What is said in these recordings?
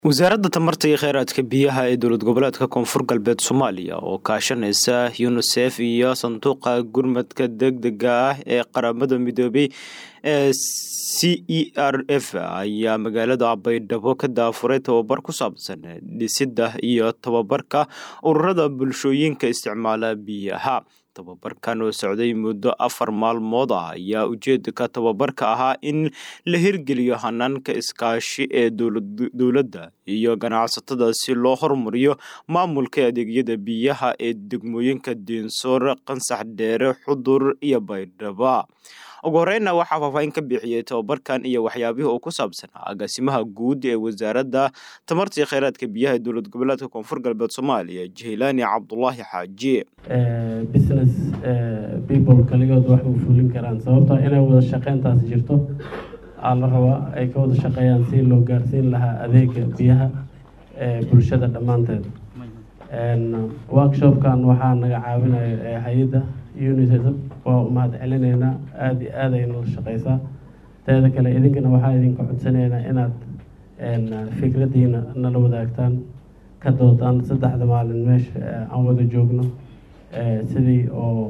wasaaradda tamarta iyo kheyraadka biyaha ee dowlad goboleedka koonfur galbeed soomaaliya oo kaashanaysa yunisef iyo sanduuqa gurmadka degdega ah ee qaramada midoobay ee c e r f ayaa magaalada baydhabo ka daafuray tababar ku saabsan dhisidda iyo tababarka ururada bulshooyinka isticmaala biyaha tababarkan oo socday muddo afar maalmood ah ayaa ujeedka tababarka ahaa in la hirgeliyo hanaanka iskaashi ee dowladda iyo ganacsatada si loo horumariyo maamulka adeegyada biyaha ee degmooyinka diinsoor qansax dheere xudur iyo baydhaba ugu horeyna waxaa faahfaahin ka bixiyey tababarkan iyo waxyaabihii uu ku saabsanaa agaasimaha guud ee wasaaradda tamarta iyo kheyraadka biyaha ee dowlad goboleedka koonfur galbeed soomaaliya jihlaani cabdulaahi xaaji business people kaligood wax u fulin karaan sababtoo inay wada shaqeyntaas jirto aa la rabaa ay ka wada shaqeeyaan si loo gaarsiin lahaa adeega biyaha ee bulshada dhammaanteed workshopkan waxaa naga caawinaya hay-adda unisef waa umahad celineynaa aada iyo aad ayna la shaqeysaa teeda kale idinkana waxaa idinka codsanaynaa inaad fikradiina nala wadaagtaan ka doodaan saddexda maalin meesha aan wada joogno sidii oo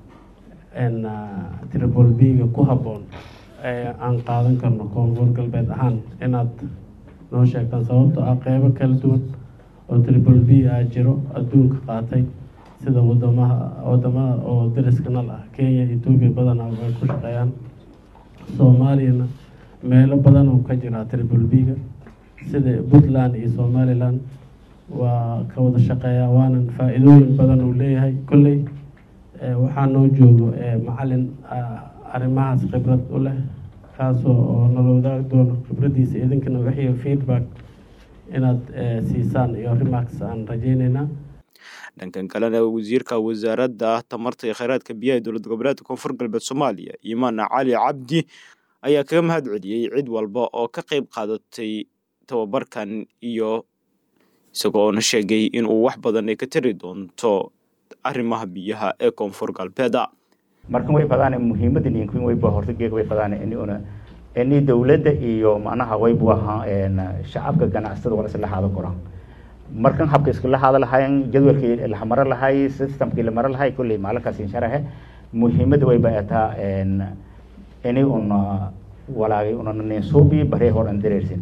tribol b-ga ku habboon aan qaadan karno koonfur galbeed ahaan inaad noo sheegtaan sababto ah qeybo kala duwan oo tribol b ah jiro adduunka qaatay sida wadamaha wadamada oo dariska nal ah kenya etoobiya badanaa ay ku shaqeeyaan soomaaliyana meelo badan oo ka jira tribol b-ga sida puntland iyo somaliland waa ka wada shaqeeyaa waanan faa-iidooyin badan uu leeyahay kolley waxaa noo joogo macalin arrimahaas khibrad u leh kaasoo oo nala wadaagi doono khibraddiisa idinkana wixii feedback inaad siisaan iyo remarks aan rajeyneynaa dhankan kalena wasiirka wasaaradda tamarta iyo kheyraadka biyaha ee dowlad goboleedka koonfur galbeed soomaaliya imaan cali cabdi ayaa kaga mahad celiyey cid walba oo ka qeyb qaadatay tababarkan iyo isagoo oona sheegay inuu wax badan ay ka tari doonto arrimaha biyaha ee koonfur galbeeda markan way fadaan muhiimada ninkin wayba horta geeg way fadaan ini una ini dowladda iyo macnaha waybu ahaa shacabka ganacsatada wala isla haado kora markan habka iskala haada lahayn jadwalkii la maro lahay systemkii la maro lahay kulley maalinkaas insharahe muhiimada wayba ataa ini una walaagay una ninsuubi baree hor an dareersin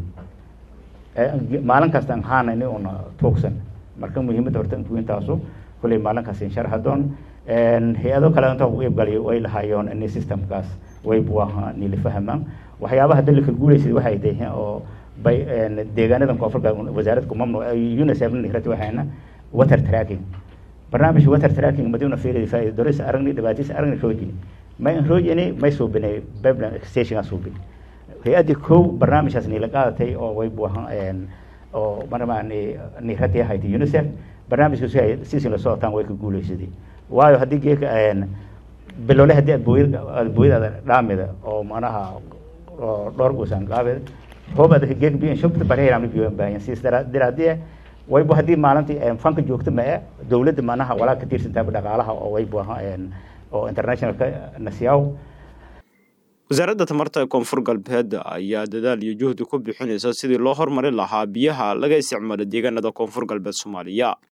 maalin kasta ahaana ini una tuugsan marka muhiimada horta intaasu kulley maalinkaas insharaha doon hay-ado kale inta u iibgaliyo way lahaayeen ini systemkaas waybu ahaa nila fahamaan waxyaabaha dalika guuleysay waxay tahay oo bay deegaanadan koonfurka wasaaradda kumamnu unicef nikrati waxayna water tracking barnaamij water tracking madina fiiri faa'iido doris aragni dhibaatiis aragni roojini may roojini may suubinay pipeline station suubin hay-adii kow barnaamijkaas nila qaadatay oo waybu ahaa oo marmaa nikrati ahayd unicef barnaamijka sisin la socotaan way ka guuleysaday waayo haddii geeka bilole haddii aad booyad aad booyadaada dhaamida oo manaha dhowr guusaan qaabida hoob adaka geek biyan shubta bareeram biyan baayan siis daraadii waybu haddii maalintii fanka joogta ma e dowladda manaha walaa ka tiirsantaaba dhaqaalaha oo waybu ahaa oo internationalka nasiyaaw wasaaradda tamarta ee koonfur galbeed ayaa dadaal iyo juhdi ku bixinaysa sidii loo hormarin lahaa biyaha laga isticmaalo deegaanada koonfur galbeed soomaaliya